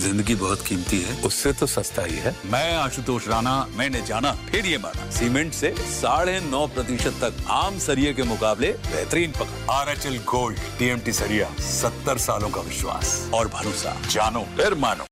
जिंदगी बहुत कीमती है उससे तो सस्ता ही है मैं आशुतोष राणा मैंने जाना फिर ये माना सीमेंट से साढ़े नौ प्रतिशत तक आम सरिये के मुकाबले बेहतरीन पकड़ R H L gold TMT सरिया सत्तर सालों का विश्वास और भरोसा जानो फिर मानो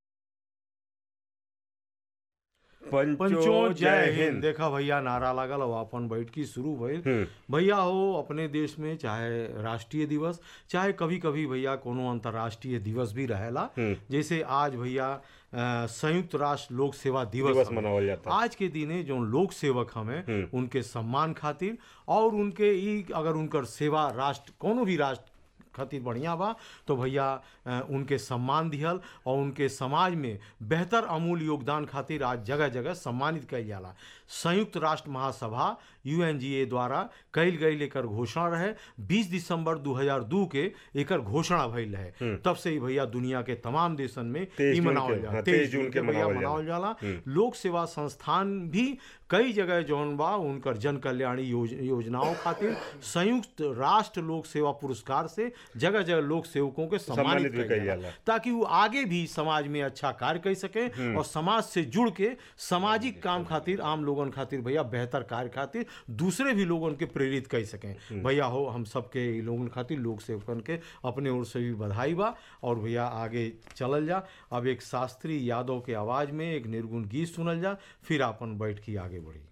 पंचो जय हिंद देखा भैया नारा लागल और अपन बैठकी शुरू भइल भैया हो अपने देश में चाहे राष्ट्रीय दिवस चाहे कभी कभी भैया कोनो अंतर्राष्ट्रीय दिवस भी रहेला जैसे आज भैया अ, संयुक्त राष्ट्र लोक सेवा दिवस दिवस हवे। मनावल जाता आज के दिने जो लोक सेवक हमें उनके सम्मान खातिर और उनके ई अगर उनकर सेवा राष्ट्र कोनो भी राष्ट्र खातिर बढ़िया बा तो भैया अ, उनके सम्मान दिहल और उनके समाज में बेहतर अमूल योगदान खातिर आज जगह जगह सम्मानित कइल जाला संयुक्त राष्ट्र महासभा यूएनजीए द्वारा कइल गई एकर घोषणा रहे 20 दिसंबर 2002 के एकर घोषणा भइल रहे तब से ही भैया दुनिया के तमाम देशन में 23 ई जून मनावल के- जाला हाँ, 23 जून के भैया मनावल जाला। मनावल जाला लोक सेवा संस्थान भी कई जगह जौन बा उनकर जन कल्याणी योज, योजनाओं खातिर संयुक्त राष्ट्र लोक सेवा पुरस्कार से जगह जगह लोक सेवकों के सम्मानित सम्मानित भी कइल कइल जाला जाला। ताकि वो आगे भी समाज में अच्छा कार्य कर सके और समाज से जुड़ के सामाजिक काम खातिर आम लोगन खातिर भैया बेहतर कार्य खातिर दूसरे भी लोगन के प्रेरित कर सकें भैया हो हम सबके इ लोगन खातिर लोक सेवकन के अपने ओर से भी बधाई बा और भैया आगे चलल जा अब एक शास्त्री यादव के आवाज में एक निर्गुण गीत सुनल जा फिर अपन बैठ के आगे बढ़ी